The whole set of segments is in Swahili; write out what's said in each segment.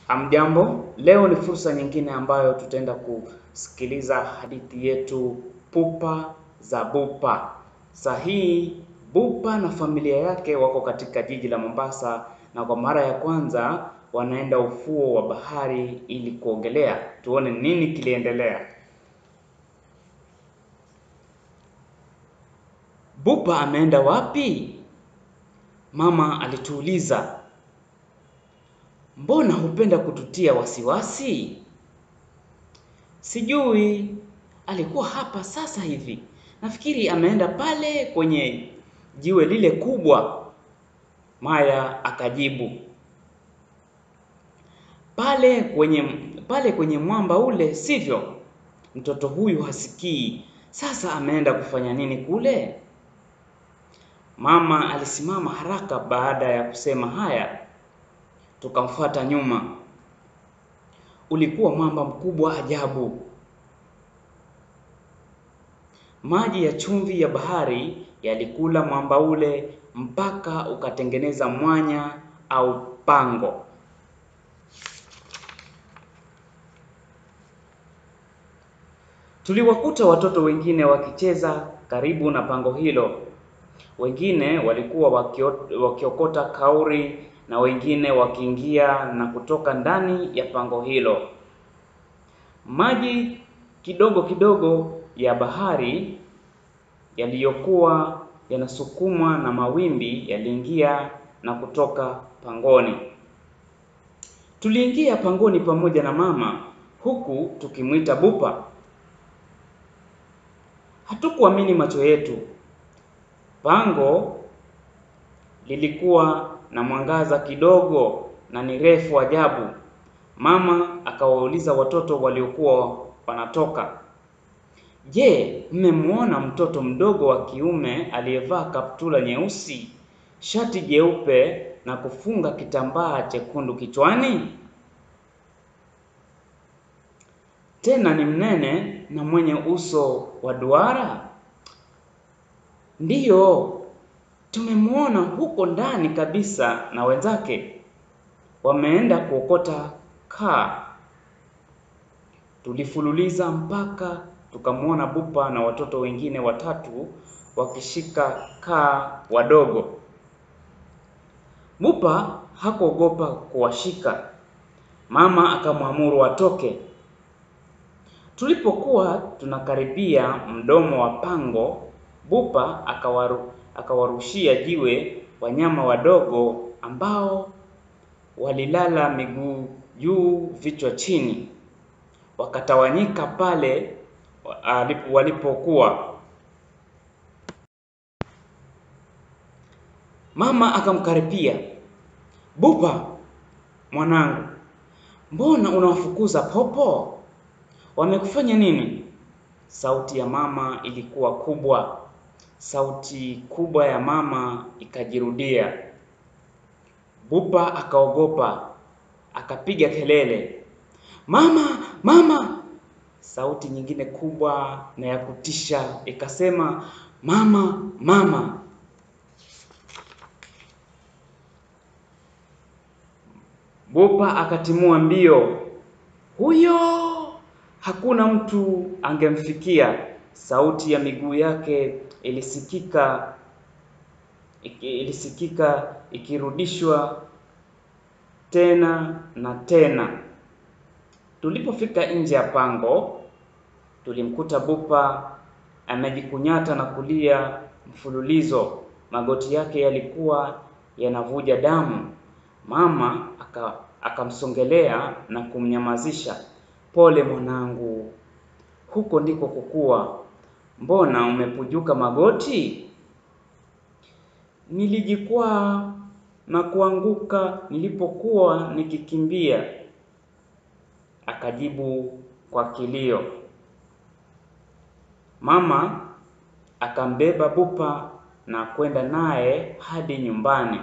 Amjambo, leo ni fursa nyingine ambayo tutaenda kusikiliza hadithi yetu Pupa za Bupa. Saa hii Bupa na familia yake wako katika jiji la Mombasa na kwa mara ya kwanza wanaenda ufuo wa bahari ili kuogelea. Tuone nini kiliendelea. Bupa ameenda wapi? Mama alituuliza. Mbona hupenda kututia wasiwasi? Sijui, alikuwa hapa sasa hivi. Nafikiri ameenda pale kwenye jiwe lile kubwa. Maya akajibu. Pale kwenye pale kwenye mwamba ule, sivyo? Mtoto huyu hasikii. Sasa ameenda kufanya nini kule? Mama alisimama haraka baada ya kusema haya. Tukamfuata nyuma. Ulikuwa mwamba mkubwa ajabu. Maji ya chumvi ya bahari yalikula mwamba ule mpaka ukatengeneza mwanya au pango. Tuliwakuta watoto wengine wakicheza karibu na pango hilo. Wengine walikuwa wakiokota kauri na wengine wakiingia na kutoka ndani ya pango hilo. Maji kidogo kidogo ya bahari yaliyokuwa yanasukumwa na mawimbi yaliingia na kutoka pangoni. Tuliingia pangoni pamoja na mama huku tukimwita Bupa. Hatukuamini macho yetu. Pango lilikuwa na mwangaza kidogo na ni refu ajabu. Mama akawauliza watoto waliokuwa wanatoka, Je, mmemwona mtoto mdogo wa kiume aliyevaa kaptula nyeusi, shati jeupe na kufunga kitambaa chekundu kichwani? Tena ni mnene na mwenye uso wa duara? Ndiyo, tumemwona huko ndani kabisa na wenzake. Wameenda kuokota kaa. Tulifululiza mpaka tukamwona Bupa na watoto wengine watatu wakishika kaa wadogo. Bupa hakuogopa kuwashika. Mama akamwamuru watoke. Tulipokuwa tunakaribia mdomo wa pango, Bupa akawaru, akawarushia jiwe wanyama wadogo ambao walilala miguu juu, vichwa chini, wakatawanyika pale walipokuwa. Mama akamkaripia, Bupa mwanangu, mbona unawafukuza popo? Wamekufanya nini? Sauti ya mama ilikuwa kubwa. Sauti kubwa ya mama ikajirudia. Bupa akaogopa, akapiga kelele, mama, mama! Sauti nyingine kubwa na ya kutisha ikasema, mama, mama! Bupa akatimua mbio. Huyo hakuna mtu angemfikia. Sauti ya miguu yake ilisikika ilisikika ikirudishwa tena na tena. Tulipofika nje ya pango, tulimkuta Bupa amejikunyata na kulia mfululizo. Magoti yake yalikuwa yanavuja damu. Mama aka akamsongelea na kumnyamazisha. Pole mwanangu, huko ndiko kukua. Mbona umepujuka magoti? Nilijikwaa na kuanguka nilipokuwa nikikimbia, akajibu kwa kilio. Mama akambeba Bupa na kwenda naye hadi nyumbani.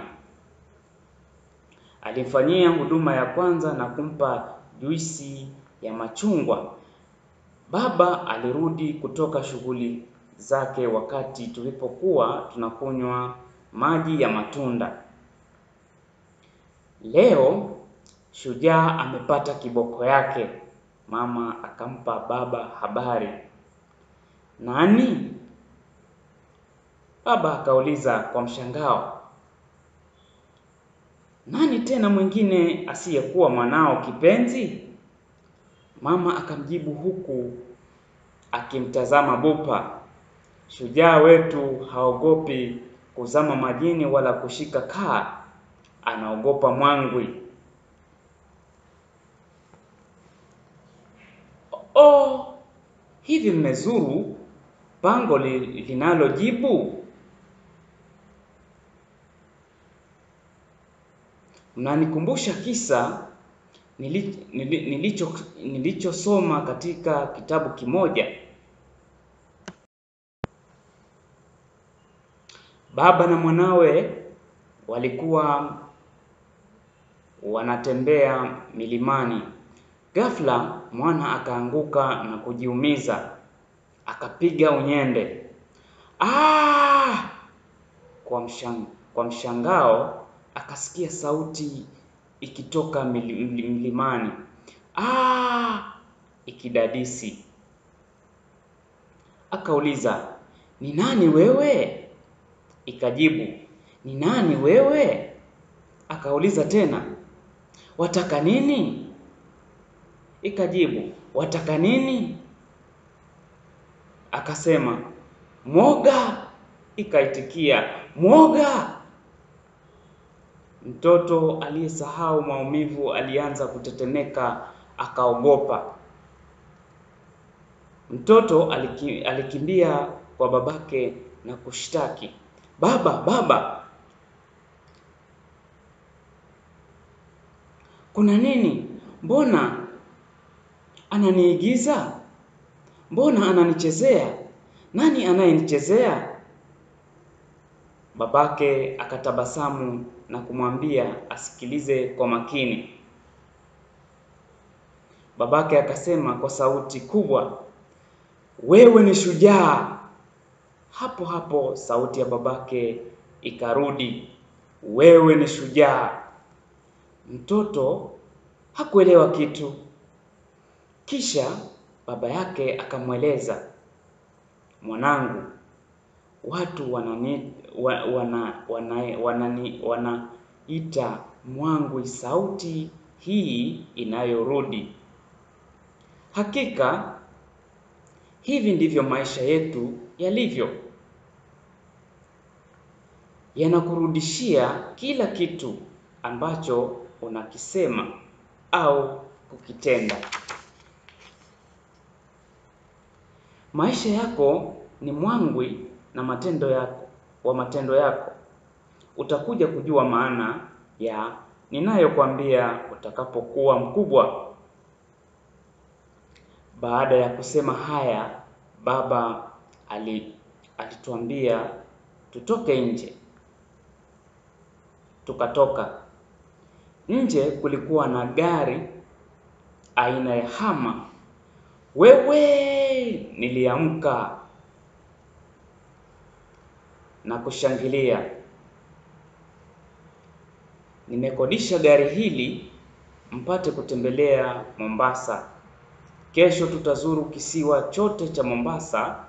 Alimfanyia huduma ya kwanza na kumpa juisi ya machungwa. Baba alirudi kutoka shughuli zake wakati tulipokuwa tunakunywa maji ya matunda. Leo Shujaa amepata kiboko yake. Mama akampa baba habari. Nani? Baba akauliza kwa mshangao. Nani tena mwingine asiyekuwa mwanao kipenzi? Mama akamjibu huku akimtazama Bupa. Shujaa wetu haogopi kuzama majini wala kushika kaa, anaogopa mwangwi. Oh, hivi mmezuru pango li, linalojibu? Mnanikumbusha kisa nili, nili, nilicho nilichosoma katika kitabu kimoja. Baba na mwanawe walikuwa wanatembea milimani. Ghafla mwana akaanguka na kujiumiza, akapiga unyende. Ah! Kwa mshang, kwa mshangao akasikia sauti ikitoka milimani. Ah! Ikidadisi. Akauliza, ni nani wewe? Ikajibu, ni nani wewe? Akauliza tena, wataka nini? Ikajibu, wataka nini? Akasema, mwoga. Ikaitikia, mwoga. Mtoto aliyesahau maumivu alianza kutetemeka, akaogopa. Mtoto aliki, alikimbia kwa babake na kushtaki, baba, baba, kuna nini? Mbona ananiigiza? Mbona ananichezea? Nani anayenichezea? Babake akatabasamu na kumwambia asikilize kwa makini. Babake akasema kwa sauti kubwa, wewe ni shujaa. Hapo hapo sauti ya babake ikarudi, wewe ni shujaa. Mtoto hakuelewa kitu. Kisha baba yake akamweleza, mwanangu, watu wanani wana wana wanani wanaita mwangwi sauti hii inayorudi. Hakika hivi ndivyo maisha yetu yalivyo, yanakurudishia kila kitu ambacho unakisema au kukitenda. Maisha yako ni mwangwi na matendo yako wa matendo yako. Utakuja kujua maana ya ninayokwambia utakapokuwa mkubwa. Baada ya kusema haya, baba ali, alituambia tutoke nje. Tukatoka nje. Kulikuwa na gari aina ya hama. Wewe, niliamka na kushangilia. Nimekodisha gari hili mpate kutembelea Mombasa. Kesho tutazuru kisiwa chote cha Mombasa.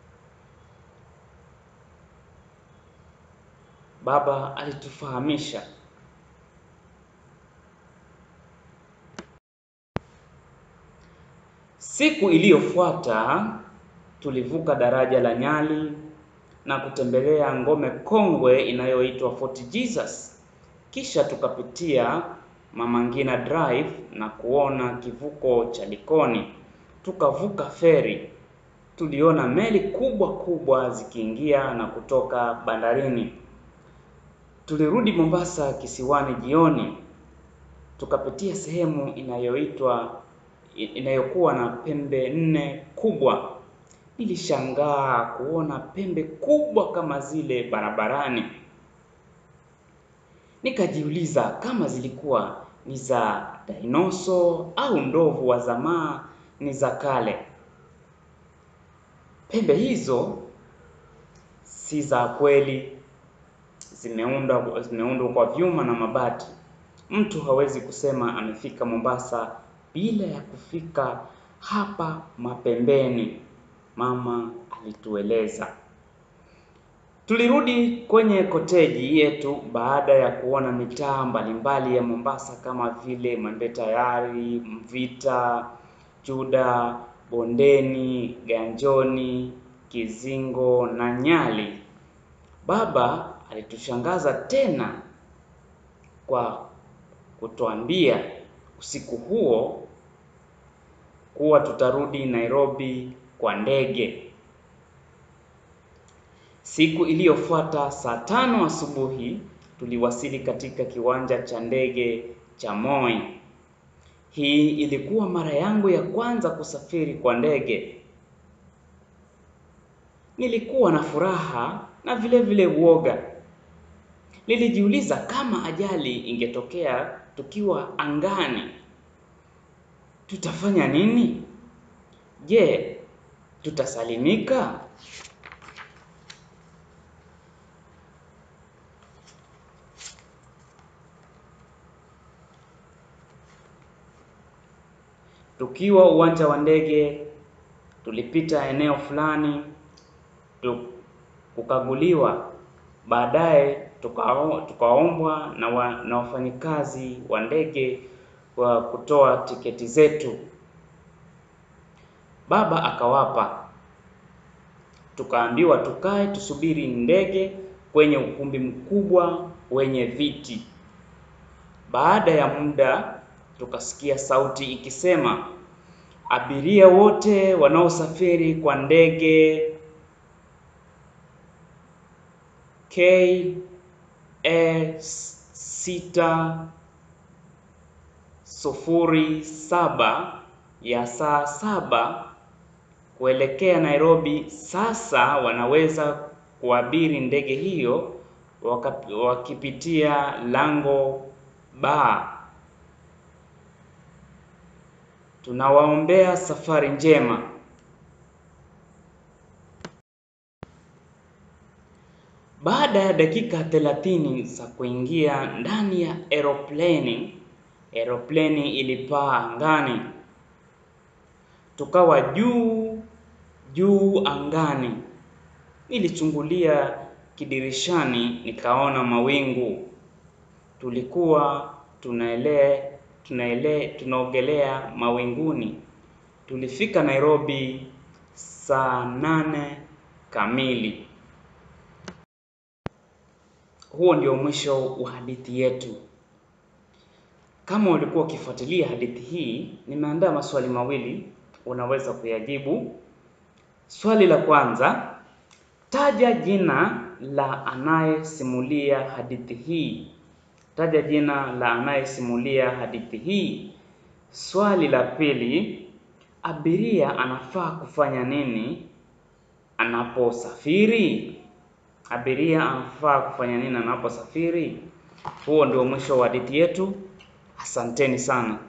Baba alitufahamisha. Siku iliyofuata tulivuka daraja la Nyali na kutembelea ngome kongwe inayoitwa Fort Jesus. Kisha tukapitia Mama Ngina Drive na kuona kivuko cha Likoni. Tukavuka feri. Tuliona meli kubwa kubwa zikiingia na kutoka bandarini. Tulirudi Mombasa kisiwani jioni. Tukapitia sehemu inayoitwa inayokuwa na pembe nne kubwa. Nilishangaa kuona pembe kubwa kama zile barabarani. Nikajiuliza kama zilikuwa ni za dinoso au ndovu wa zamaa ni za kale. Pembe hizo si za kweli, zimeundwa zimeundwa kwa vyuma na mabati. Mtu hawezi kusema amefika Mombasa bila ya kufika hapa mapembeni, mama alitueleza. Tulirudi kwenye koteji yetu baada ya kuona mitaa mbalimbali ya Mombasa kama vile Mwembe Tayari, Mvita, Juda, Bondeni, Ganjoni, Kizingo na Nyali. Baba alitushangaza tena kwa kutuambia usiku huo kuwa tutarudi Nairobi kwa ndege. Siku iliyofuata saa tano asubuhi tuliwasili katika kiwanja cha ndege cha Moi. Hii ilikuwa mara yangu ya kwanza kusafiri kwa ndege. Nilikuwa na furaha na vile vile uoga. Nilijiuliza kama ajali ingetokea tukiwa angani, tutafanya nini? Je, tutasalimika? Tukiwa uwanja wa ndege, tulipita eneo fulani kukaguliwa. Baadaye tukaombwa na, wa, na wafanyikazi wa ndege wa kutoa tiketi zetu. Baba akawapa, tukaambiwa tukae tusubiri ndege kwenye ukumbi mkubwa wenye viti. Baada ya muda tukasikia sauti ikisema, abiria wote wanaosafiri kwa ndege KA sita sufuri saba ya saa saba kuelekea Nairobi sasa wanaweza kuabiri ndege hiyo wakipitia lango ba. Tunawaombea safari njema. Baada ya dakika thelathini za kuingia ndani ya aeroplane, aeroplane ilipaa angani. Tukawa juu juu angani. Nilichungulia kidirishani nikaona mawingu. Tulikuwa tunaelea tunaele tunaogelea mawinguni. Tulifika Nairobi saa nane kamili. Huo ndio mwisho wa hadithi yetu. Kama ulikuwa ukifuatilia hadithi hii, nimeandaa maswali mawili unaweza kuyajibu. Swali la kwanza, taja jina la anayesimulia hadithi hii. Taja jina la anayesimulia hadithi hii. Swali la pili, abiria anafaa kufanya nini anaposafiri? Abiria anafaa kufanya nini anaposafiri? Huo ndio mwisho wa hadithi yetu. Asanteni sana.